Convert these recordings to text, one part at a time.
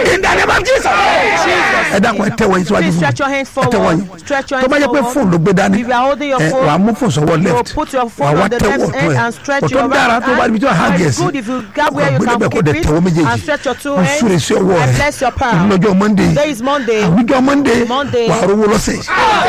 in the name of Jesus ẹ dákun ẹ tẹ́wọ́ yín síwájú Please fún stretch your mi hands ẹ tẹ́wọ́ forward. yín Stretch your tó bá hands yẹ pé forward. fóònù ló gbé dání If you are holding your ẹ phone, wàá mú fóònù sọ́wọ́ you left put your wàá phone wá on the tẹ́wọ́ left ọ̀tún hand ẹ̀ and stretch ọ̀tún your dára right tó bá ibi tí wàá hàn hand. gẹ̀ It's sí good if you grab where you gbé can débẹ̀ kó dẹ̀ keep tẹ́wọ́ it méjèèjì and stretch your two mo súre hands sí ọwọ́ and rẹ bless your palm. lọ́jọ́ monday Today is Monday. àwùjọ monday Monday. wàá rówó lọ́sẹ̀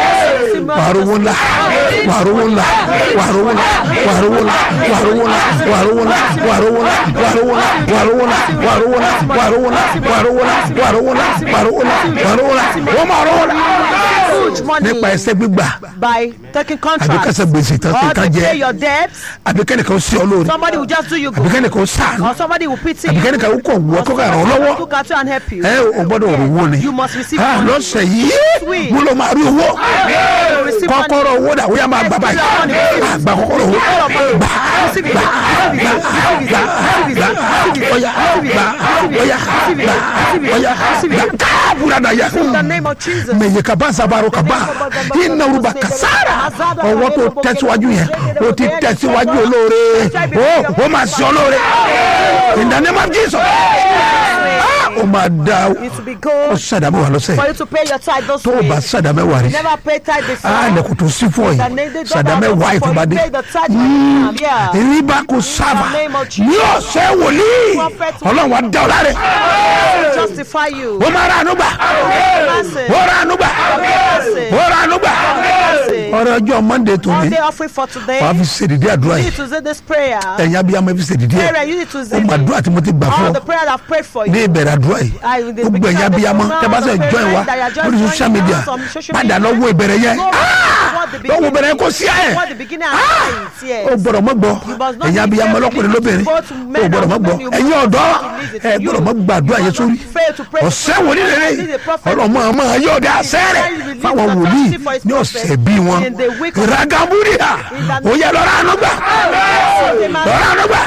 wàá rówó ńlá wàá rówó ńlá wàá rówó ńlá wàá rówó ńlá wàá rówó ńlá wàá rówó ńlá wàá rówó ńlá wàá rówó ńlá wàá rówó ńlá wàá rówó ńlá wàá rówó ńlá wàá rówó ńlá wàá rówó ńlá wàá rówó ńlá wàá rówó ńlá wọ́n máa rówó ńlá Huge money nípa ẹsẹ̀ gbígbà by taking àbí contracts. kẹsẹ̀ gbèsè tán Or kí to ká pay jẹ your debts. àbí kẹ́nìkan sí ọ lórí Somebody will just do you àbí good. kẹ́nìkan sàánú Or somebody will pity àbí you. kẹ́nìkan kọ̀ wọ́ Or kó kà ràn ọ́ somebody will lọ́wọ́ look at you and help you. ẹ ò gbọ́dọ̀ rówó ni You must receive Ah, money. lọ́sẹ̀ yìí Sweet. mo lọ máa rí owó You receive money. kọ́kọ́rọ́ owó dà wíyá máa gbà báyìí Ah, gba kọ́kọ́rọ́ owó gbà Receive it. Receive it. Receive it. Receive it. gbà Receive it. ọ̀yà gbà ọ̀yà gbà ọ̀yà gbà káàbùrà dà yà In the name of Jesus. mẹyẹ kaba sabaro kaba iná ruba kasara ọwọ́ tó tẹ̀síwájú yẹn o ti tẹ̀síwájú olóore o o máa ṣe olóore in the name of Jesus Ah, o máa da It will be o good sàdámẹ́ wà lọ́sẹ̀ for you to pay your tithe this tó o bá week. sàdámẹ́ wà rí Never pay tithe before. a lẹ́kùn tó sí fún ọ The yìí name- they don't sàdámẹ́ have wà to for you ìfọ̀bádé pay the tithe when you come. Yeah. ríbá kò sábà In the name of Jesus. ní ọ̀sẹ̀ wòlíì Prophet ọlọ́run wa dá ọ láre Justify you. o máa ra àánú gbà Mercy. o ra àánú gbà Mercy. o ra àánú gbà Mercy. ọ̀rọ̀ ọjọ́ monday tó ní Monday offering for today. wàá fi ṣèdídí àdúrà You yìí need to say this prayer. ẹ̀yin abiyamọ fi ṣèdídí ẹ̀ Prayer, you need to ó say mọ àdúrà tí mo ti gbà fún all ọ the prayer I've prayed for ní you. ìbẹ̀rẹ̀ àdúrà yìí I will gbogbo begin ẹ̀yin at the abiyamọ program, tẹ́ bá sẹ̀ the join wa parents that are just lórí social joining media us on social padà media. lọ wo ìbẹ̀rẹ̀ yẹn Go Ah! what the lọ́wọ́ ìbẹ̀rẹ̀ kò sí ẹ̀ What the beginning and end, yes. ó gbọ́dọ̀ mọ́ gbọ́ You must not ẹ̀yin be abiyamọ failed to lọ́kùnrin listen lóbìnrin to both men ó gbọ́dọ̀ and mọ́ gbọ́ women. You ẹ̀yin must ọ̀dọ́ not listen to ẹ you. gbọ́dọ̀ mọ́ gbàdúrà You yẹn must sórí not fail to pray ọ̀sẹ̀ for wòlíì rere This is a prophet. ọlọ́mọ ọmọ yóò dé àṣẹ́rẹ̀ fáwọn wòlíì ní ọ̀sẹ̀ bí wọn In the week of- ìragambúrìà ó yẹ lọ́ra àánú gbà lọ́ra àánú gbà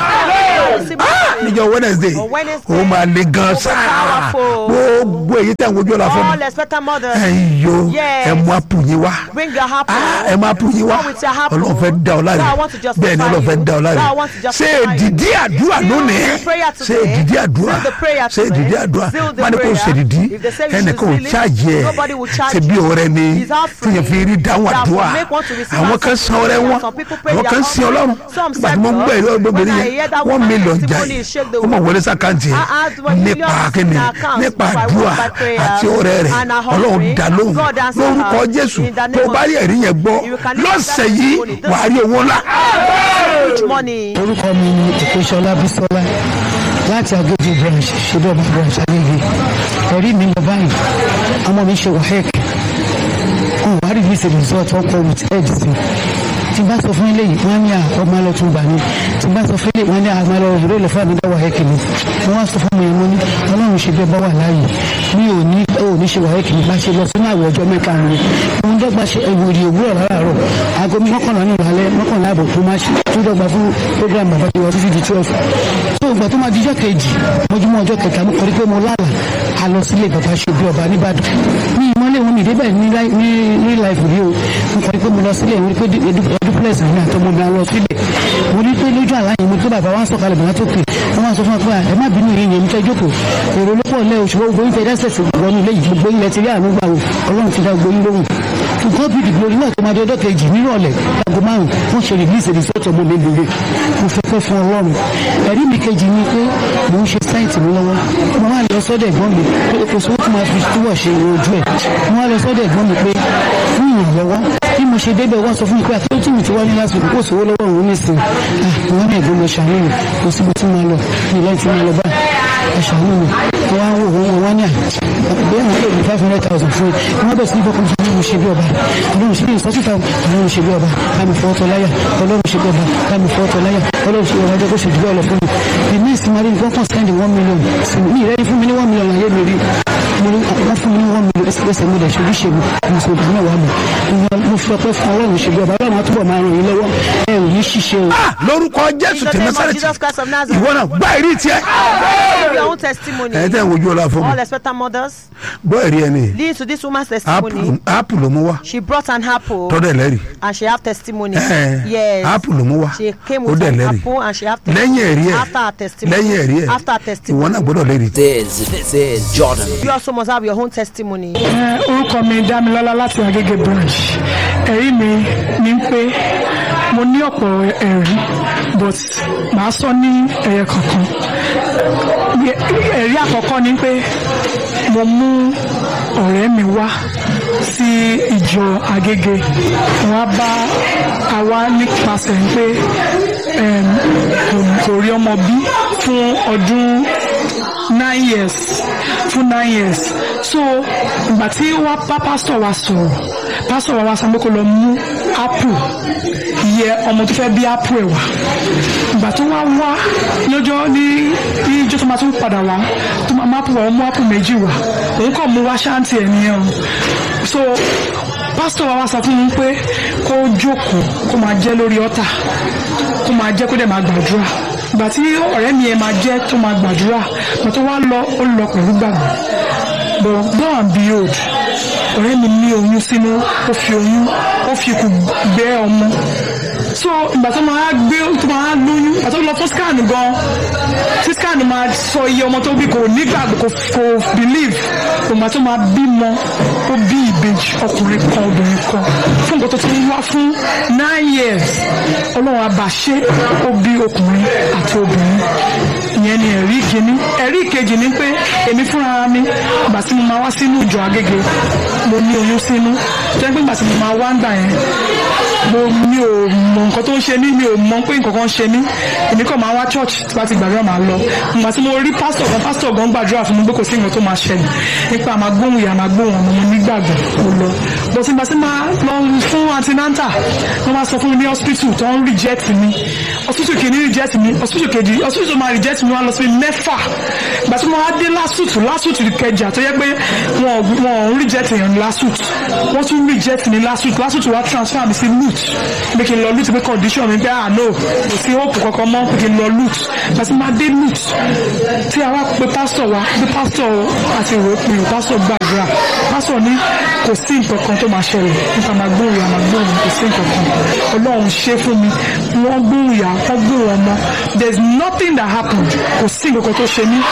níjọ́ wednesday On Wednesday, ó máa le gan sáà powerful. gbogbo èyí tẹ̀ ń wojú ọ̀la fún mi All expectant mothers. ẹ̀yin yo Yes. ẹ mú àpò yín wá Bring your apple. Ah, ẹ máa pù yín wá Come with your apple. ọlọ́run fẹ́ da ọ láre God, I want to justify bẹ́ẹ̀ ni ọlọ́run fẹ́ you. da ọ láre God, I want to ṣé justify you. èdìdí àdúrà Seal lónìí the prayer ṣé today. èdìdí àdúrà Seal the prayer ṣé today. èdìdí àdúrà Seal the má ní kò prayer. ṣe èdìdí If they say you ẹnìkan ò should seal it, ṣáàjì ẹ nobody will charge ṣe bí you. ọrẹ ni It's all free. tíyẹn fi rí dáhùn That àdúrà will make one to receive àwọn answer kan to san ọrẹ prayer. wọn Some people pray àwọn their kan sin ọlọ́run Some nígbà tí mo ń serve gbọ́ ìlú God. ọgbọ́gbìnrin When I hear yẹn that one woman million testimony, jáì shake the ó mọ̀ world. wọlé sàkáǹtì I add one yẹn million nípa kíni in account nípa by àdúrà one by prayer àti ọrẹ rẹ and a ọlọ́run offering. dá lóhùn God answer lórúkọ her. jésù In the name tó o bá of rí ẹ̀rí yẹn gbọ́ You can leave lọ́sẹ̀ that yìí testimony. This- wàá rí owó ńlá. Huge money. orúkọ mi ni ìpèsọlá bísọlá láti agége branch ṣèdọ̀bà branch agége ẹ̀rí mi lọ báyìí ọmọ mi ṣe wahec wọn wá release the result wọn kọ with head sí tí n bá sọ fún ilé yìí wọn ní ọmọ lọ tún gbà ní tí n bá sọ fún ilé wọn ní àwọn lọ ìró lọ fún àmì wahec ni wọn wá sọ fún mi mo ní ọlọ́run ṣe bẹ́ẹ̀ bá wà láàyè mi ò ní ò ní ṣe wahec ni bá ṣe lọ sínú àwẹ̀ ọjọ́ mẹ́ta ni òun dọ́gba ṣe ìwòrì òwúrọ̀ láràárọ̀ aago mọ́kànlá ní ìrọ̀lẹ́ mọ́kànlá àbọ̀ tó máa ṣe tó dọ́gba fún program bàbá tó wọ títí di twelve tó ìgbà tó máa di ọjọ́ kejì mọ́júmọ́ ọjọ́ kẹta mo kọ́ rí pé mo lálà a lọ sílé bàbá ṣe bí ọba nìbàdàn ní ìmọ̀lẹ́ wọn mi débẹ̀ ní láì- ní ní láìpù rí o mo kọ́ rí pé mo lọ sílé mo rí pé duplex mi àtọmọ mi lọ síbẹ̀ mo rí pé lójú àlá yẹn mo rí pé bàbá wa ń sọ̀kalẹ̀ bàbá tó pè wọ́n máa sọ fún wa pé à, ẹ má bínú yìí yẹn mi fẹ́ jókòó èrò ló pọ̀ lẹ́ oṣù gbogbo yín fẹ́ dẹ́sẹ̀ sí wọnú ilé yìí gbogbo yín lẹ ti rí àánú gbà wò ọlọ́run ti dá gbogbo yín lóhùn nǹkan bíi ìdìbò orí náà tó máa di ọjọ́ kejì nírọ̀lẹ́ aago márùn wọ́n ṣe release result ọmọ mi lére mo fẹ́ pẹ́ fún ọlọ́run ẹ̀rí mi kejì ni pé mò ń ṣe sáìtì mi lọ́wọ́ mo wá lọ sọ́dọ̀ ẹ̀gbọ́n mi pé kò sówó tó máa fi túbọ̀ ṣe ojú ẹ̀ mo wá lọ sọ́dọ̀ ẹ̀gbọ́n mi pé fún ìrànlọ́wọ́ bí mo ṣe débẹ̀ wọ́n sọ fún mi pé àti tí mi ti wá ní lásìkò kò sówó lọ́wọ́ òun nísìn wọ́n ní ẹ̀gbọ́n mi ṣàánú mi kò síbi tí mo lọ ní ilé tí mo lọ báyìí ẹ ṣàánú mi wọ́n wá wò wọ́n wọ́n ní à bí àwọn èèyàn five hundred thousand fún mi wọ́n bẹ̀ sí ní fọkàn fún mi ṣe bí ọba ọlọ́run ṣe bí ìsọ́síta ọlọ́run ṣe bí ọba kámi fọ́tọ̀ láyà ọlọ́run ṣe bí ọba kámi fọ́tọ̀ láyà ọlọ́run ṣe bí ọba jẹ́ kó ṣe jù bẹ́ẹ̀ lọ fún mi the next money nǹkan kan spend one million sí mi ìrẹ́ni fún mi ní one million ayé mi rí mo ní wọ́n fún mi ní one million ẹsẹ̀ mi lẹ̀ ṣojú ṣe mi mo sọ ìdílé wa mi mo fi ọpẹ́ fún ọlọ́run ṣe bí ọba ọlọ́run á túbọ̀ máa ràn yín lọ́wọ́ ẹ ò ò ní ṣiṣẹ́ o. Ah, lórúkọ In jésù the ti name of násàrẹ́tì Jesus Christ of ìwọ Nazareth. náà gbá ìrí tiẹ̀ Give your own testimony. ẹ̀ tẹ́ ń wojú ọlá fún All mi expectant mothers. gbọ́ ẹ̀rí ẹni Lead to this woman's testimony. áàpù ló mú wá She brought an apple tọ́dẹ̀ lẹ́rì and she have testimony. Ẹ̀, Yes. áàpù ló mú wá She came ó with dẹ̀ an lẹ́rì apple and she have lẹ́yìn ẹ̀rí ẹ̀ After her testimony. lẹ́yìn ẹ̀rí ẹ̀ After her ìwọ testimony. náà gbọ́dọ̀ lẹ́rì This, this is Jordan. You also must have your own testimony. Ẹ, orúkọ mi dámilọ́lá láti agége branch ẹ̀rí mi ni pé mo ní ọ̀pọ̀ ẹ̀rí but màá sọ ní ẹ̀yẹ kankan Ní- ẹ̀rí àkọ́kọ́ ni pé mo mú ọ̀rẹ́ mi wá sí ìjọ agége wọn á bá àwa nípasẹ̀ pé em, kò- kò rí ọmọ bí fún ọdún nine years fún nine years so ìgbà tí wá bá pásítọ̀ wa sọ̀rọ̀ pásítọ̀ wa wá sọ pé kó lọ mú apple yẹ ọmọ tó fẹ́ bí apple ẹ̀ wá ìgbà tó wá wá lọ́jọ́ ní ní ìjọ tó máa tún padà wá tó máa má apple wá ó mú apple méjì wá òun kàn mú wá ṣáǹtì ẹ̀ nìyẹn o so pásítọ̀ wa wá sọ fún mi pé kó jókòó kó máa jẹ́ lórí ọ́tà kó máa jẹ́ kó dẹ̀ máa gbàdúrà ìgbà tí ọ̀rẹ́ mi yẹn máa jẹ́ tó máa gbàdúrà ìgbà tó wá lọ ó lọ pẹ̀lú gbàgbọ́ but lo and behold ọ̀rẹ́ mi ní oyún sínú ó fi oyún ó fi ikùn gbé ọmọ so ìgbà tó máa gbé tó máa lóyún ìgbà tó lọ fún scan gan tí scan máa sọ iye ọmọ tó bí kò nígbàgbọ́ kò kò believe ìgbà tó máa bímọ ó bí ìbejì ọkùnrin kan obìnrin kan fún nǹkan tó ti ń wá fún nine years ọlọ́run àbàṣe ó bí ọkùnrin àti obìnrin ìyẹn ni ẹ̀rí kìíní ẹ̀rí ìkejì ni pé èmi fúnra mi ìgbà tí mo máa wá sínú ìjọ agége mo ní oyún sínú tó yẹ pé ìgbà tí mo máa wá ń gbà yẹn mo mi ò mọ nǹkan tó ń ṣe mí mi ò mọ pé nǹkan kan ń ṣe mí èmi kàn máa wá church tí bá ti gbàdúrà máa lọ ìgbà tí mo rí pásítọ̀ kan pásítọ̀ gan gbàdúrà fún mi pé kò sí nǹkan tó máa ṣẹlẹ̀ nípa àmà gbóhùn ìyá àmà gbóhùn ọmọ mo nígbàgbọ́ mo lọ bó ti gbà sí máa lọ fún antinanta wọ́n máa sọ fún mi ní hospital tó ń reject mi hospital kìíní reject mi hospital kejì hospital tó máa reject mi wọ́n á lọ sí mẹ́fà ìgbà tí mo wá dé lásùtù lásùtù kẹjà tó yẹ pé wọn ò- wọn ò ń reject èèyàn ní lásùtù wọ́n tún reject mi lásùtù lásùtù wá transfer mi sí lut pé kí n lọ lut pé condition mi pé ah no kò sí hope kankan mọ́ pé kí n lọ lut ìgbà tí mo wá dé lut tí a wá pe pásítọ̀ wa pé pásítọ̀ àti ìwé pé o pásítọ̀ gbàdúrà pásítọ̀ ní kò sí nǹkan kan tó máa ṣẹlẹ̀ nípa máa gbóhùn ìyá máa gbóhùn kò sí nǹkan kan ọlọ́run ṣe fún mi wọ́n gbóhùn ìyá wọ́n gbóhùn ọmọ there is nothing that happened kò sí nǹkan kan tó ṣe mí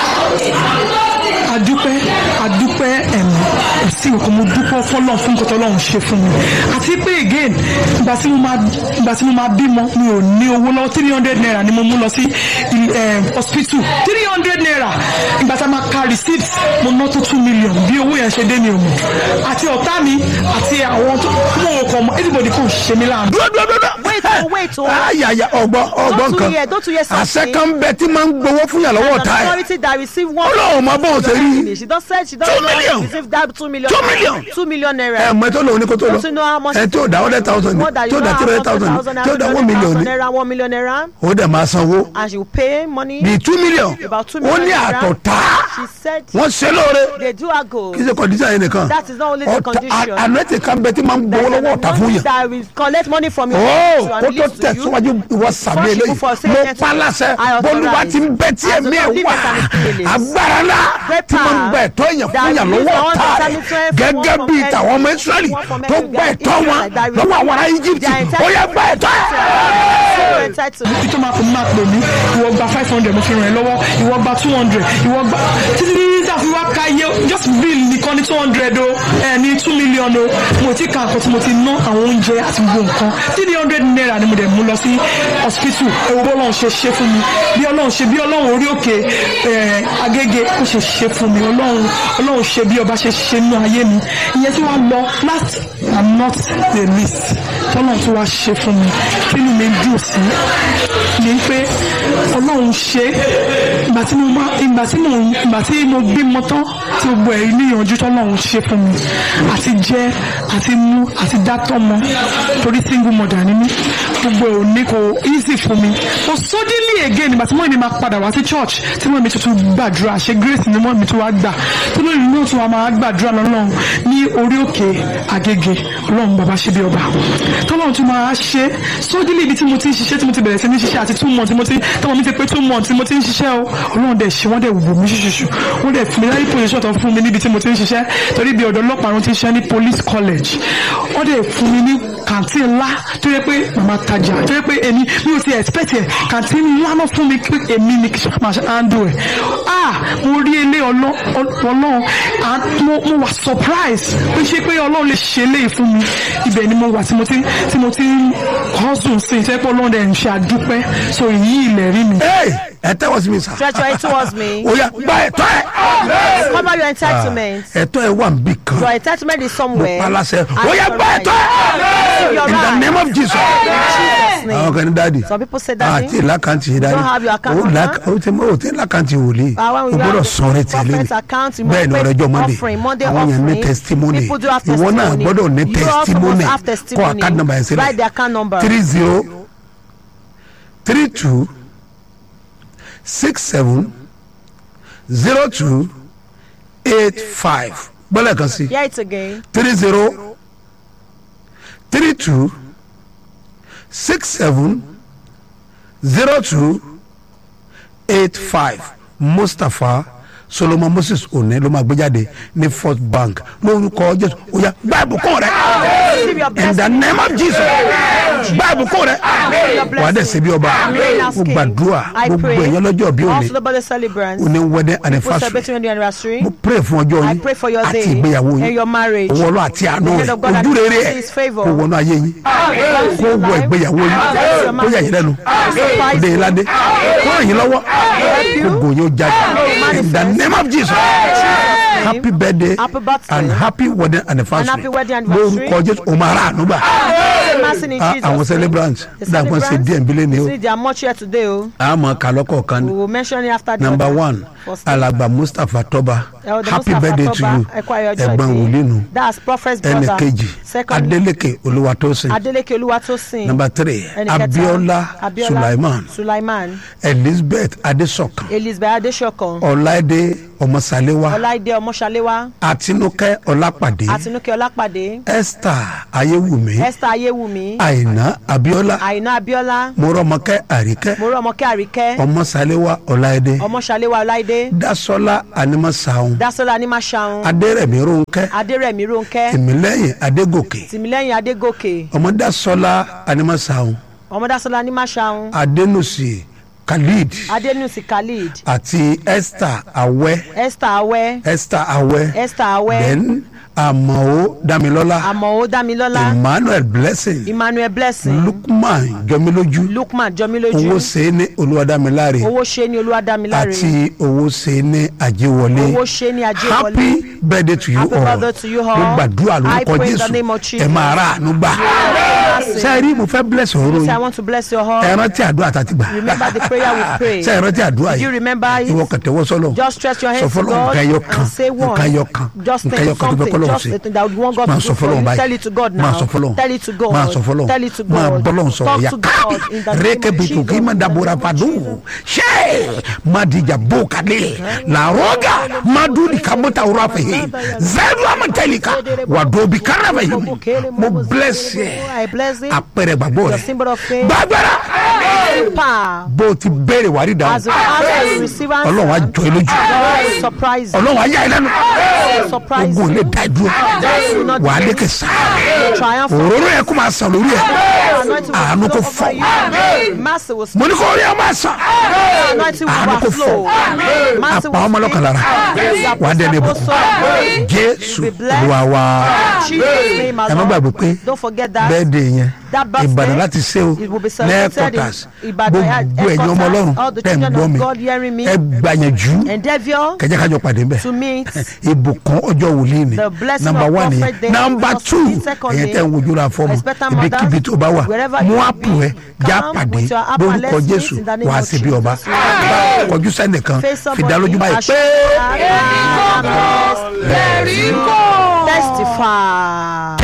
adúpẹ́ adúpẹ́ ẹ̀mí kò sí nǹkan mo dúpẹ́ fọlọ́n fún nǹkan tọ́lọ́run ṣe fún mi àti pé again ìgbà tí mo máa ìgbà tí mo máa bímọ mi ò ní owó lọ́wọ́ three hundred naira ni mo mú lọ sí il- eh, hospital three hundred naira ìgbà tí a máa ka receipt mo ná tó two million bí owó yẹn ṣe dé mi ò mọ̀ àti ọ̀tá mi àti àwọn tó mọ̀ ò kàn mọ́ everybody kò ṣe mí láàánú. dúró dúró dúró Wait, oh, wait, oh. ayaya ọgbọ ọgbọ Don't nǹkan you hear- don't you hear something? àṣẹ kan bẹ tí máa ń gbowó fún yàn lọ́wọ́ An ọ̀tá ẹ̀ authority that receive one Ọlọ́run mọ bóun ṣe rí. She just said she Two doesn't million. want to receive that two million. Two million. Two million ẹ naira. mọ ẹ tó lòun ní kó tó lọ Don't you know how much? ẹ tí ò dá hundred thousand More than tí you ò know dá how three much hundred thousand thousand tí ò dá one million ní naira, one million naira, ó dẹ̀ máa sanwó and she will pay money. bíi two million About two ó million ní naira. àtọ̀tá She said wọ́n ṣe lóore they do her goal. kí ṣe condition yẹn nìkan That is not only the condition. àná ti kan bẹ tí máa ń gbowó There's lọ́wọ́ an ọ̀tá fún anointing yàn that will collect money from you. ó to kó tó release to you. tẹ̀síwájú ìwọ sàmì First, eléyìí before saying mo anything, pa láṣẹ I authorize bólúwa ti ń bẹ tí as ẹ̀mí the ẹ̀ Lord wà liveth and is willing. agbára ńlá Great tí máa ń power gba ẹ̀tọ́ èèyàn that fún yàn release lọ́wọ́ all ọ̀tá the rẹ̀ Israelites gẹ́gẹ́ from bíi every- tàwọn ọmọ Ísírẹ́lì one from tó every gba ẹ̀tọ́ wọn Israelite that lọ́wọ́ àwọn ará Íjíbítì their entire- ó yẹ gba ẹ̀tọ́ ẹ̀. So entitled. ibi tó máa pè mí máa pè mí ìwọ gba five hundred mo fi ràn ẹ́ lọ́wọ́ ìwọ gba two hundred ìwọ gba títí tí a fi wá ka iye just bill nìkan ní two hundred o ẹ ní two million o mo ti ka nǹkan tí mo ti ná àwọn oúnjẹ àti gbogbo nǹkan three hundred naira ni mo dẹ̀ mú lọ sí hospital ewu bọ́lọ́run ṣe ṣe fún mi bí ọlọ́run ṣe bí ọlọ́run orí òkè ẹ̀ agége ó ṣe ṣe fún mi ọlọ́run ọlọ́run ṣe bí ọba ṣe ṣe nínú ayé mi ìyẹn tí wọ́n lọ last i'm not the least tọ́lọ́run tí wàá ṣe fún mi kí ni mi dùn sí ni pé ọlọ́run ṣe ìgbà tí mo máa ìgbà tí mo ìgbà tí mo bímọ tán tí gbogbo ẹ̀ níyànjú tọ́lọ́run ṣe fún mi àti jẹ àti mú àti dátọ́ mọ torí single mother ni mí gbogbo ẹ̀ ò ní kò easy fún mi but suddenly again ìgbà tí mo ní máa padà wá sí church tí mo mi tuntun gbàdúrà ṣe grace ni mo mi tún wá gbà tó lóyún náà tún wà máa gbàdúrà lọ́lọ́run ní orí òkè àgègè ọlọ́run bàbá ṣe bí ọba tọ́lọ́run tún máa ṣe sódìlì ibi tí mo ti ń ṣiṣẹ́ tí mo ti bẹ̀rẹ̀ sí ní ṣiṣẹ́ àti two months tí mo ti tọ́wọ́ mi ti pé two months tí mo ti ń ṣiṣẹ́ o ọlọ́run dẹ̀ ṣe wọ́n dẹ̀ wò mí ṣùṣùṣù wọ́n dẹ̀ fún mi láyé position tó fún mi níbi tí mo ti ń ṣiṣẹ́ torí bí ọ̀dọ́ ọlọ́pàá ló ti ń ṣiṣẹ́ ní police college wọ́n dẹ̀ fún mi ní kàntín ńlá tó yẹ pé màmá tajà tó yẹ pé èmi mi ò ti expect ẹ̀ kàntín ńlá náà fún mi pé èmi ni kì í ṣe máa ṣe handle ẹ̀ ah mo rí ilé ọlọ́- ọlọ́run and mo mo wà surprise pé ṣé pé ọlọ́run lè ṣe eléyìí fún mi ibẹ̀ ni mo wà tí mo ti tí mo ti ń hustle sí i tẹ́ pé ọlọ́run dẹ̀ ń ṣe àdúpẹ́ so èyí ilẹ̀ rí mi. Hey, ẹ tẹ́wọ́ sí mi sà. Stretch your hand towards me. ó yá gba ẹ̀tọ́ ẹ̀. Cover your entitlement. ẹ̀tọ́ ẹ̀ wà níbí kan. Your entitlement is somewhere. palasẹ̀ And ó yá your gba right. ẹ̀tọ́ ẹ̀. Your in the right. name of Jesus. Jesus' name. àwọn kan ní dáàdi. Some people say daddy. àti ìlàkàntì yìí dáàdi. don't have your account ó number. làkà- ó ti mọ òtí ìlàkàntì wòlíì. Ah, when o we gbọ́dọ̀ have sọ̀rọ̀ the tẹ̀lé prophet ni. account, you bẹ́ẹ̀ ni must ọ̀rọ̀ ẹjọ́ pay monday. offering, Monday àwọn yẹn ní offering. testimony. People do have ìwọ náà testimony. gbọ́dọ̀ ní You also testimony. must have kọ́ testimony. account number yẹn sílẹ̀. Write the account number. three zero three two six seven zero two eight five gbọ́dọ̀ kan sí Hear it again. three zero three two six seven zero two eight five mustapha solomon moses one ló máa gbé jáde ní first bank lórúkọ jésù oya gba ìbùkún rẹ Receive your in the blessing. name of jesus gba ìbùkún rẹ wà á dẹ̀ ṣe bí ọba mo gbàdúrà I gbogbo pray. ẹ̀yàn lọ́jọ́ bí òní Also the birthday celebrants. òní wedding People anniversary celebrating your anniversary. mo pray fún ọjọ́ I yín pray for your àti day ìgbéyàwó and yín your marriage. owó ọlọ́ àti àánú The rẹ̀ hand of God that ojú rere gives ẹ̀ his favour. kó wọnú ayé yín Bless kó your wọ life. ìgbéyàwó yín Bless your kó yà yín lẹ́nu Surprise kó dé yín you. ládé kó ràn yín lọ́wọ́ kó gòyìn ó jáde in the name of jesus happy birthday Happy birthday. and happy wedding anniversary happy wedding anniversary. lórúkọ jésù o máa rà ànúgbà Mercy in Ah, Jesus' àwọn name. celebrants The dàgbọ́n ṣe celebrants, díẹ̀ nbílẹ̀ ni o See, they are much here today. Oh. àmọ́ kàlọ́kọ̀ kan We will mention it after the number other. one First, alàgbà mustapha tọba uh, the happy Mustafa birthday to Toba, you Ẹ̀kọ́ Ayọ̀jọ́ ẹ̀gbọ́n ìdí. wòlíì That's prophet's ẹnì brother. kejì Second, adeleke olúwatósìn Adeleke Oluwatosin. number three Ẹnì kẹta, abiola Abiola sulaiman Sulaiman. elizabeth adesokan Elizabeth Adesokan. ọláìdé ọmọsàléwá Ọláìdé Ọmọṣaléwá. àtinúkẹ́ ọlápàdé Àtinúkẹ́ Ọlápàdé. esther ayéwùmí Esther Ayéwùmí. àìná abiola Àìná Abíọ́lá. mọ́rọ́mọkẹ́ àríkẹ́ Morọ́mọkẹ́ Àríkẹ́. ọmọsàléwá ọláìdé Ọmọṣaléwá Ọláìdé. dasola animasaun Dásọ́lá Anímáṣaun. adérẹ̀mí rónkẹ́ Adérẹ̀mí Rónkẹ́. tìmílẹ́yìn adégòkè Tìmílẹ́yìn Adégòkè. ọmọdásọlá animasaun Ọmọdásọ́lá Anímáṣaun. adẹnusi khalid Adénúsì Khalid. àti esther awẹ́ Esther Awẹ́. esther awẹ́ Esther Awẹ́. then amao damilọ́lá Àmọ̀ó Dámilọ́lá. emmanuel blessing Emmanuel Blessing. lukman jọmilójú Lukman Jọmilójú. owó ṣe ní olúwadámiláre Owó ṣe ní Olúwadámiláre. àti owó ṣe ní àjẹwọlé Owó ṣe ní Ajéwọlé. happy birthday to you Happy all birthday to you all. mo gbàdúrà I lórúkọ pray in the jésù name of Jesus. ẹ máa ra àánú gbà Blessing. sẹ́ẹ̀rí mo fẹ́ bless ọ̀rọ̀ Say, I yìí want to bless your heart. ẹ rántí àdúrà tàti gbà Remember the prayer we pray. sẹ́ẹ̀ rántí àdúrà Do you yìí remember it? ìwọ kẹtẹwọ́ sọ́lọ̀ Just stretch your sọ hands to fọlọ́ God nǹkan ẹyọ kan and say one. nǹkan ẹyọ kan Just nǹkan think ẹyọ kan tó fẹ́ something. kọ́lọ́ Just sí something that would want God máa to sọ do for fọlọ́ you. báyìí Tell it to God máa now. sọ fọlọ́ Tell it to God. máa sọ fọlọ́ Tell it to máa God. bọ́lọ̀ sọ̀rọ̀ Talk yá to God in the name reke of bitu Jesus. k'i ma dabora fadu ṣe madija bo kale laroga madudi kamota wura fɛ zɛdu amatalika wa dobi kana fɛ mo bless yɛ I bless it. apɛrɛ gbàgbọ́ Your rɛ symbol of faith. gbàgbɛra Power. bó o ti béèrè wàrí dáhùn As you ask, you receive answer. ọlọ́run á jọ ẹ lójú God will surprise you. ọlọ́run á yà ẹ lẹ́nu Surprise ogun you. lè dá ẹ dúró will not wà á delay. lékè sá Triumph. òróró yẹ kó máa sàn lórí ẹ Anointing will àánú kò flow fọ over you. Mercy will mo ní kó rí ẹ máa sàn Anointing will àánú kò fọ overflow. Mercy àpá ọmọ ọlọ́kàn lára wà á dẹni bọ̀ jésù olúwa wa ẹ má gbàgbé pé Don't forget that. bẹ́ẹ̀ de yẹn That birthday, ìbàdàn láti ṣe o it will be celebrated lẹ́ẹ̀kọ́tàs in Ibadan, gbogbo ẹ̀yin ọmọ headquarters, ọlọ́run all the tẹ̀ ń children gbọ́ of mi God hearing me. ẹ gbàyànjú Endeavor kẹjẹ kájọ pàdé mbẹ to meet ìbùkún ọjọ́ wòlíì ni The blessing nàmbà of wà ní prophet day, nàmbà because tù the second ẹ̀yẹ day, tẹ̀ ń wojú ra fọ́ọ̀mù expectant ibikíbi mothers, tó bá wà wherever mú you àpò be, ẹ já come pàdé with your app and lórúkọ let's meet jésù in the name wà á of sí bí ọba Jesus. kọjú sẹ́nìkan face somebody. fìdálójú báyìí pé. Testify.